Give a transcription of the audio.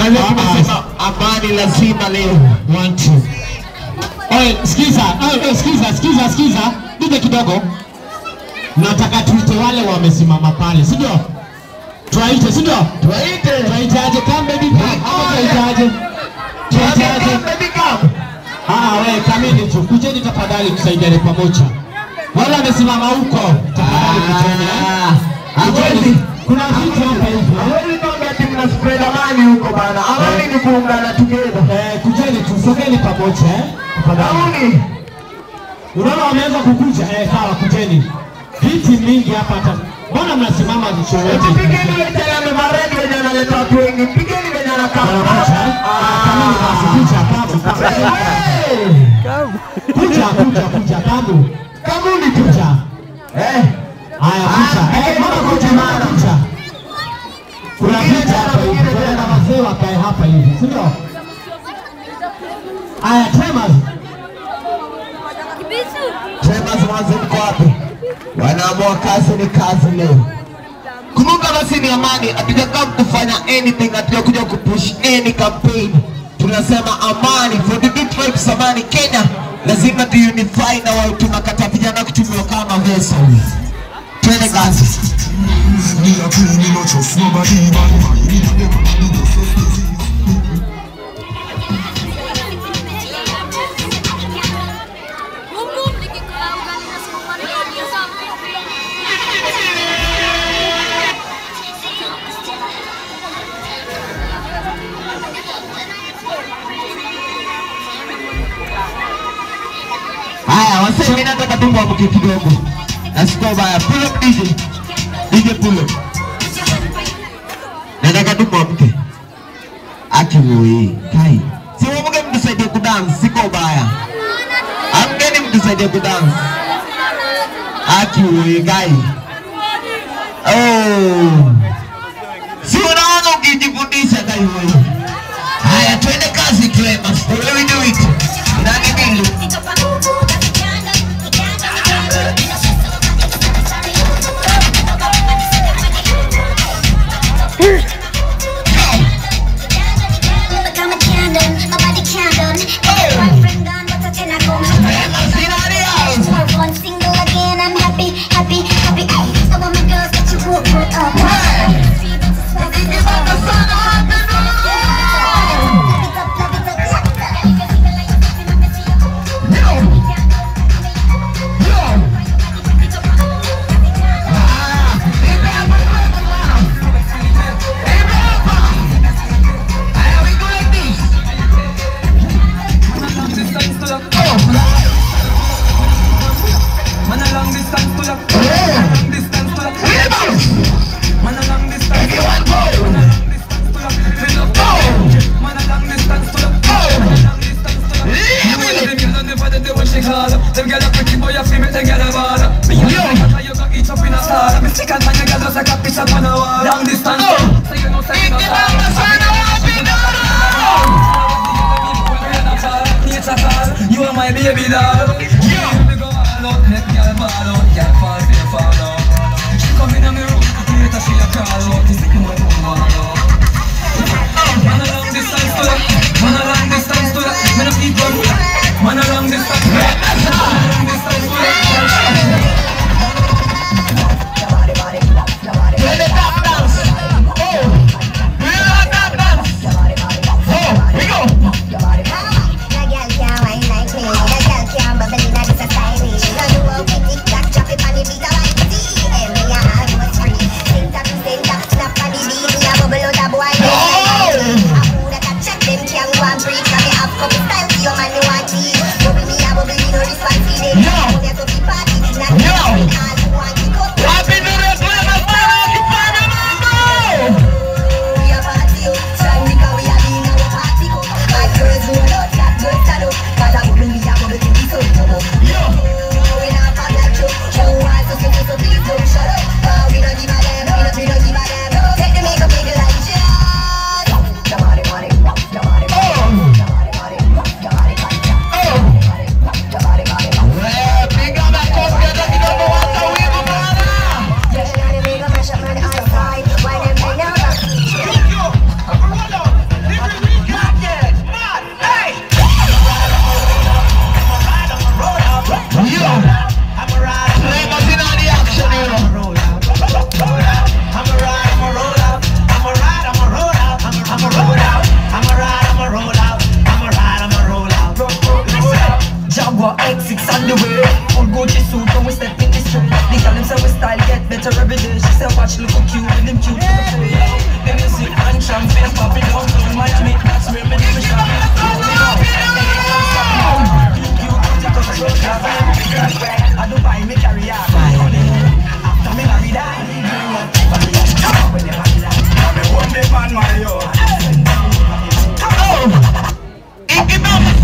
Kwa hivyo tumesema amani lazima leo. One, two. Oye, sikiza, oye, oye, sikiza, sikiza, sikiza. Nije kidogo. Nataka tuite wale wamesimama pale, si ndio? Tuwaite, si ndio? Tuwaite. Tuwaite aje come baby come. Ama tuwaite aje? Tuwaite aje? Baby come. Ah, we kamini tu. Kujeni tafadhali tusaidiane pamoja. Wale wamesimama huko, tafadhali kujeni. eh? Kujeni. Hawezi. Kuna vitu hapa hivi. eh? Hawezi kwamba ati mna spread amani huko bana. Amani ni kuungana together. Eh, kujeni tu, sogeni pamoja eh? Tafadhali. Amani. Unaona wameanza kukuja. Eh, sawa, kujeni. Viti mingi hapa hata. Mbona mnasimama jicho yote? Pigeni ile tena amevaa red wenye analeta watu wengi. Pigeni venye anakaa. Wanakuja, eh? Ah, kamili basi, kuja, kamu, kamu. Hey! Kuja, kuja, kuja, kamu. Kamuli tu. Kuja. Eh. Haya, kuja. Eh, mama kuja, mama kuja. Kuna viti hapa hivi. Tunaenda wazee wakae hapa hivi, si ndio? Haya, Tremors. Tremors mwanzo mko wapi? Wanaamua kazi ni kazi leo. Kumbuka basi ni amani, hatujakaa kufanya anything, hatujakuja kupush any campaign. Tunasema amani for the big tribes amani Kenya. Lazima tu unify na wao tunakata vijana kutumiwa kama vessel. Twende kazi. Me a queen, me no trust nobody, bad man. Me a them and me no trust disease. Haya, wasee, mimi nataka tu mwamuke kidogo. Nasikia baya. Pull up DJ. DJ pull up. Nataka tu mwamuke. Aki woi, kai. Si mwamuke mtusaidie kudance, siko baya. Amkeni mtusaidie kudance. Aki woi, kai. Oh. Si unaona ukijifundisha kai woi. Haya, twende kazi Clemens. The way we do it. Nani Bilu? Man a long distance to the long distance to the Man a long distance to the Man a long distance to the Fill up Man a long distance to the Man a long distance to the You will them girl and never they what she call Them girl a pretty boy a feel make them girl a ball Me a yo You got each up in a star Me stick and find a girl just like a piece up on a wall Long distance So you know say you know You are my baby doll. Yeah. Me go all out, make girl ball out, girl fall, feel fall out. She come in on me room, later she a crawl out. This is my phone wall out. Man a long distance to that, man a long distance to that. Me no keep on, man a long distance, man a long distance to that. Twende tap dance. Oh. Do you like tap dance? Oh, we go. Happy New Year, Clemens, man. Occupy the number. Ikibamba